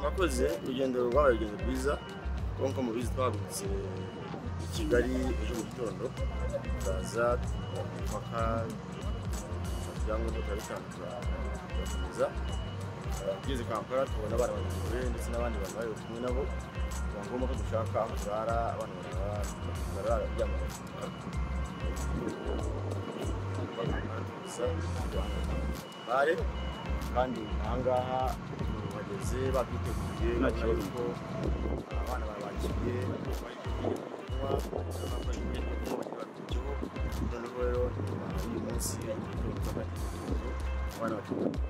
mwakoze urugendo rwaba urugendo rwiza kuko mubizi twahagurutse i kigali ejo mu gitondo turaza tujya ku mupaka ibyangombwa turabitanga turakomeza tugeze kampala tubona abana bayobowe ndetse n'abandi bantu bari kumwe nabo biba ngombwa ko dushaka aho turara abana barara kuryama bare kandi ahangaha bageze babiteguye nta kibazo ko abana babakiriye noneho rero nyuma y'uyu munsi abana bateguye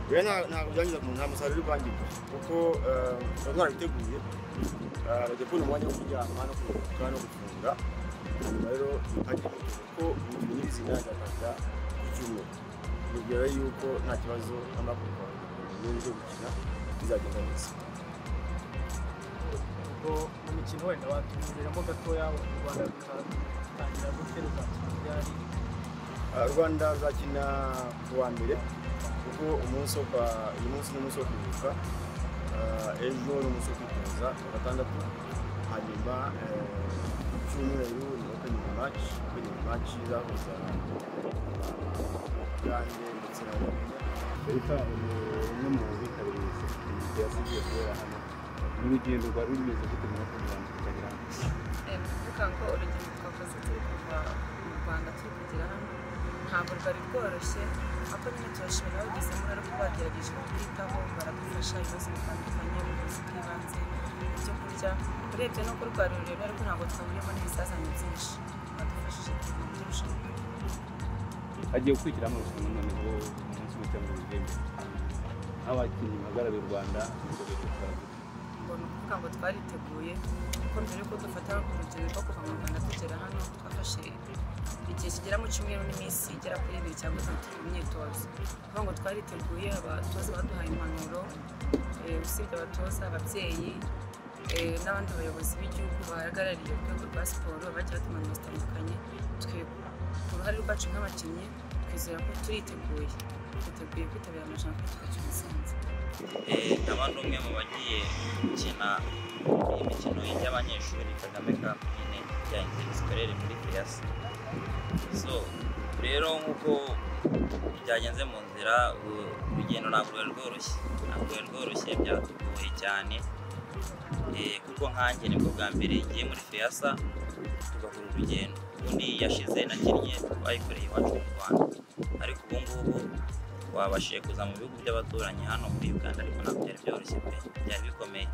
rero ntabwo byangiza nta musaruro uri kwangiza kuko baba barabiteguye bajya kubona umwanya wo kuryama no kuruhuka no gufunga hanyuma rero hajya kuko imikino y'ibizina yagataga ku cyumweru bibwira yuko nta kibazo n'amakuba n'ibindi byo gukina bizagenda neza ubwo mu mikino wenda watuberamo gatoya u rwanda rutangira gute ruzakina ryari Ah, rwanda ruzakina ku wa mbere kuko umunsi wo kwa uyu munsi ni umunsi wo kwibuka Ah, ejo ni umunsi wo kwitoza ku wa gatandatu hanyuma eh, ku cyumweru ni opening match opening match izahuza ugande ndetse na rumenya leta umwe mu bitabiriye serivisi yasigiye kubera hano n'urugendo rwari rumeze gute mu mwaka w'ijana tukagera hano kuvuga ngo urugendo twakoze turi kuva mu rwanda turi kugera hano ntabwo rwari rworoshye ariko nyine turashimira ababigizemo rero ko bagerageje kutwitaho baradufasha ibibazo bitandukanye ubuvuzi bw'ibanze ibyo kurya urebye n'uko rwari rurerure ariko ntabwo twahuriyemo n'ibizazane byinshi badufashije kugira ngo turusheho hagiye gukurikira amarushanwa noneho umunsi umwe cyangwa ibiri imbere nk'abakinnyi bahagarariye u rwanda nibwo bita gute ngo ni ukuvuga ngo twariteguye kuko mbere yuko dufata urugendo rwo kuva mu rwanda tugera hano twafashe igihe kigera mu cyumweru n'iminsi igera kuri ibiri cyangwa itatu mu myitozo kuvuga ngo twariteguye abatoza baduhaye impanuro eh, usibye abatoza ababyeyi eh, n'abandi bayobozi b'igihugu bahagarariye urwego rwa siporo bajya batuma impanuro zitandukanye twe ku ruhare rwacu nk'abakinnyi twizera ko turiteguye twiteguye kwitabira amajana kuko twacyo umusanzu ndaba ndi umwe mu bagiye gukina imikino y'abanyeshuri kagame kampine ya interisikwerere muri piyasi so rero nk'uko byagenze mu nzira u- urugendo ntabwo rwari rworoshye ntabwo rwari rworoshye byatugoye cyane Eh, kuko nkanjye nibwo bwa mbere ngiye muri feyasa tugakora urugendo ubundi yashize nakinnye bayikoreye iwacu mu rwanda ariko ubu ngubu wabashije kuza mu bihugu by'abaturanyi hano muri uganda ariko ntabwo byari byoroshye pe byari bikomeye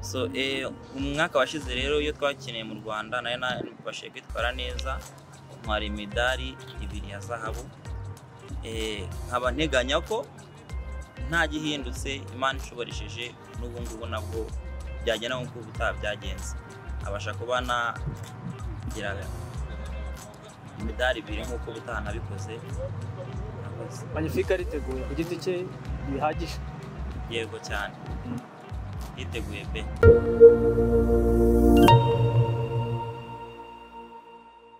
so eh, umwaka washize rero iyo twakiniye mu rwanda nayo nabashije kwitwara neza ntwara imidari ibiri ya zahabu Eh, nkaba nteganya ko nta gihindutse imana ishoboresheje n'ubu ngubu nabwo byagenda nk'uko ubutaha byagenze abasha kuba nagira imidari ibiri nk'uko ubutaha nabikoze Murakoze. magnifique ariteguye ku giti cye bihagije yego cyane yiteguye pe